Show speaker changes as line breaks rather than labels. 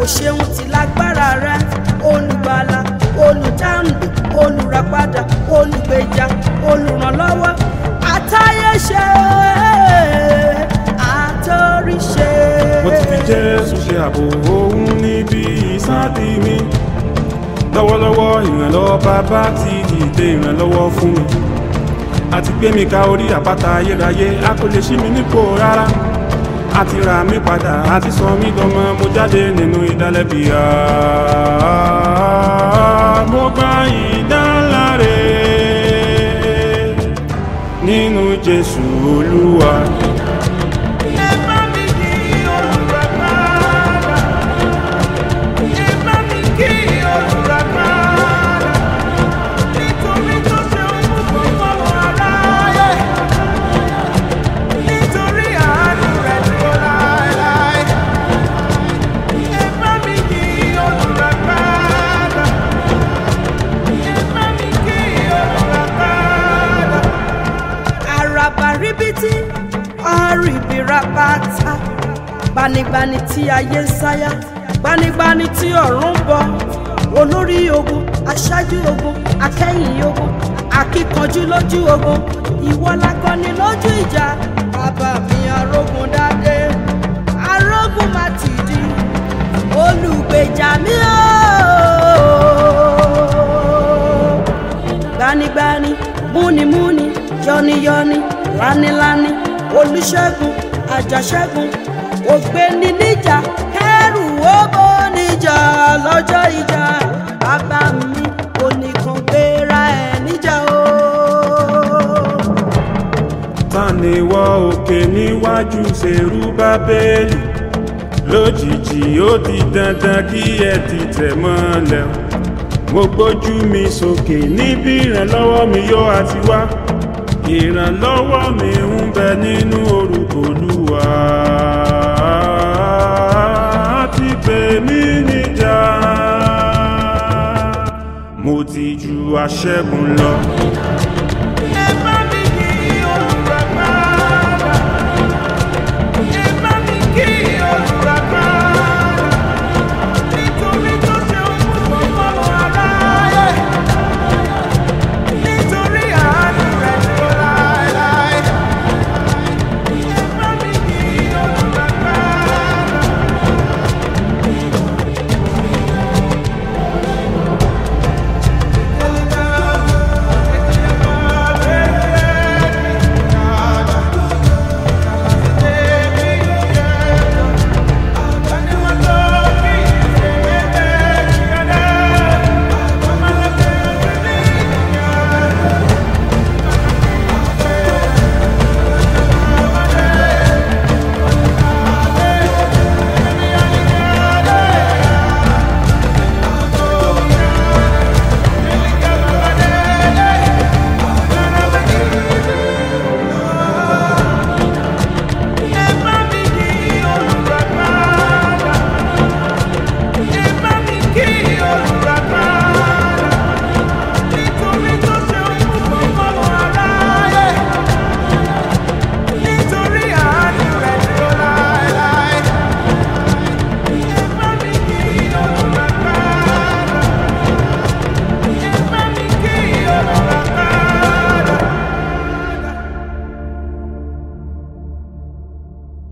kò ṣeun tí lágbára rẹ olùgbàlà olùdáǹdè olùràpadà olùgbèjà olùrànlọ́wọ́ àtayéṣe àtòríṣe.
mo ti fi jésù ṣe ààbò òun níbi ìsádi mi lọ́wọ́lọ́wọ́ ìrànlọ́wọ́ bàbá ti dìde ìrànlọ́wọ́ fún mi àti gbé mi ka orí àpáta ayérayé a kò lè ṣí mi nípò rárá a ti rà mí padà a ti sọ mí dọmọ mo jáde nínú ìdálẹ́bi Ah, mo gba ìdáláre nínú jésù olúwa.
ẹ bá mi kí olùràpadà ẹ bá mi kí olùràpadà nítorí tó ṣe ń mú gbogbo aráyé nítorí àánú rẹ̀ dúró láéláé ẹ bá mi kí olùràpadà ẹ bá mi kí olùràpadà àràbà ríbitì ọ̀rìbìràbàtà gbanigbani tí ayé ń sáyà gbanigbani tí ọ̀run ń bọ̀ olórí ogun aṣáájú ogun akẹ́yìn ogun akíkanjú lójú ogun ìwọ lakọni lójú ìjà bàbá mi arógun dáadé arógun má ti di olùgbèjà mi ooo gbanigbani múnimúni yọniyọni lanilani olùṣègùn àjàṣẹ́gun ògbéni níjà kẹrù owó níjà lọ́jọ́ ìjà bàbá mi oníkan gbéra ẹ̀ níjà o.
taniwọ òkè níwájú Serubábélì lójijì ó di dandan kí ẹ ti tẹ̀ mọ́lẹ̀ o. mo gbójú mi sókè níbi ìrànlọ́wọ́ mi yóò àti wá ìrànlọ́wọ́ mi ń bẹ nínú orúkọ Olúwa ti pè mí níjà mo ti ju aṣẹ́gun lọ.